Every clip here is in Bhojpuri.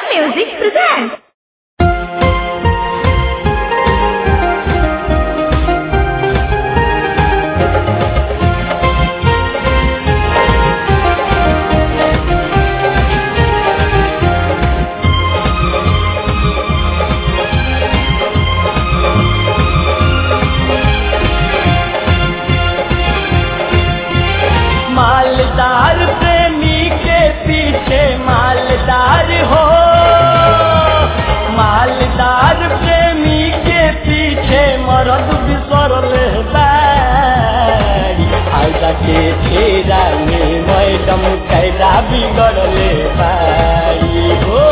Music presents. मालदार प्रेमी के पीछे मालदार हो मालदार प्रेमी के पीछे मरद बिसरल बारी आजा के फेरा में मैडम कैदा बिगड़ले बारी हो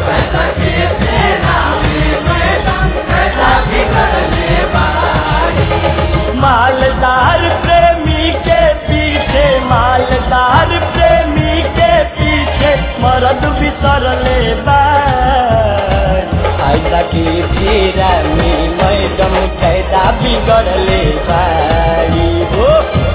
मालदार प्रेमी के पीछे मालदार प्रेमी के पीछे मरद बिसरले आजा के फेरा में मैडम कैदा बिगड़ले बारी हो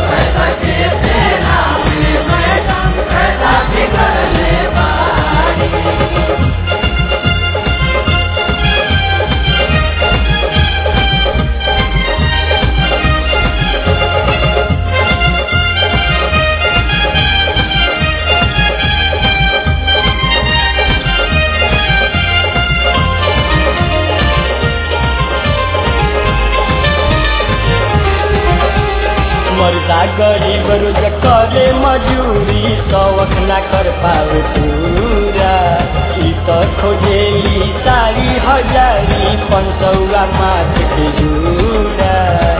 मर्दा गरीब रोज करे मजूरी शौक ना कर पावे पूरा ई तो खोजेली सारी हजारी पंचौरा माथ के जूरा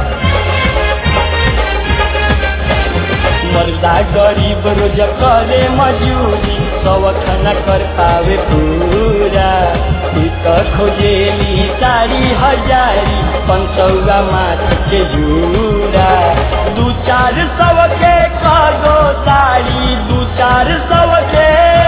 मर्दा गरीब रोज करे मजूरी शौक न कर पावे पूरा ई तो खोजेली सारी हजारी पंचौरा माथ के जूरा दू चार सौ के कागो साड़ी दू चार सौ के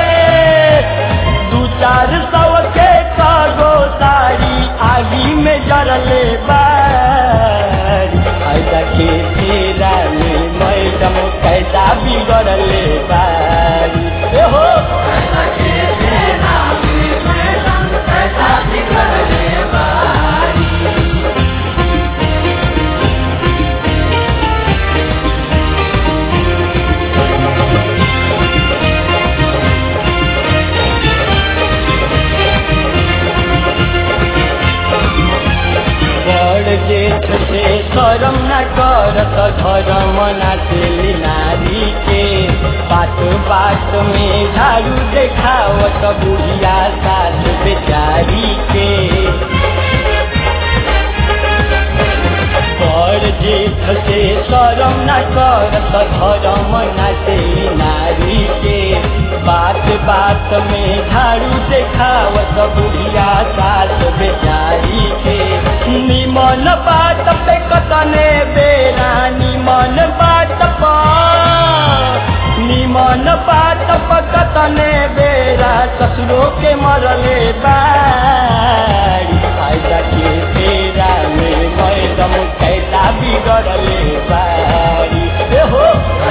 दू चार सौ के कागो साड़ी आगी में जरले बारी ऐसा के तेरा में मैडम कैदा बिगड़ले बारी ए हो बड़ जेठ से शरम न करत धर्म नाचली नारी के बात बात में झाड़ू देखावत बुढ़िया सास बेचारी के बड़ जेठ से शरम न करत धर्म नाचली नारी के बात बात में झाड़ू देखावत बुढ़िया सास बेचारी के निमन बात पे कतने बेरा निमन बात पर निमन बात पर कतने बेरा ससुरो के मरले बारी आजा के तेरा में मैडम कैदा बिगड़ले बारी ए हो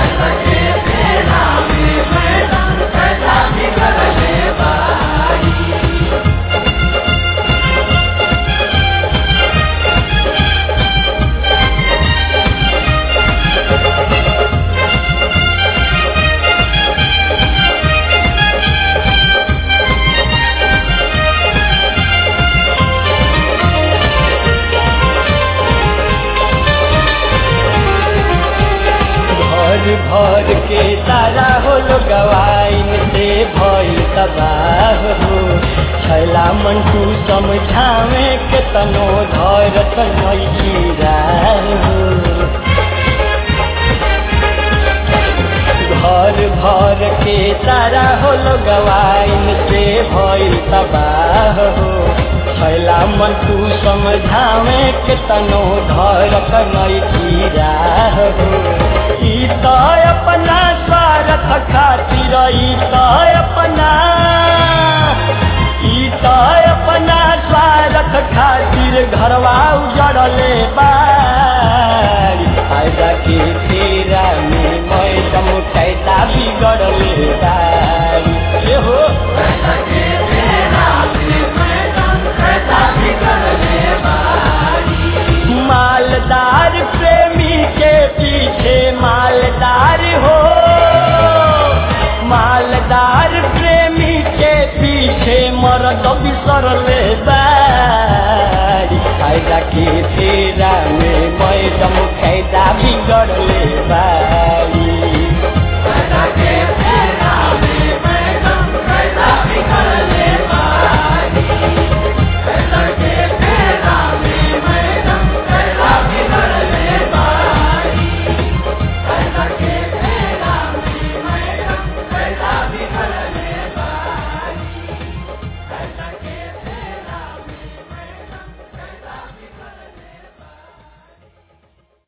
भर भर के तारा हो गवाइन से भइल तबाह हो छैला मंटू समझावे के तनो धरत नैखीरा हो घर भर के तारा हो गवाइन से भइल तबाह हो छैला मंटू समझावे के तनो धरत नैखीरा हो ई त अपना स्वार्थ खातिर ई त अपना ई त अपना स्वार्थ खातिर घरवा उजड़ले बारी आजा के तेरा में मैडम कैदा बिगड़ले बारी ए हो थानेदार प्रेमी के पीछे मरद बिसरले बारी फायदा के फेरा में मैडम फायदा बिगड़ले बारी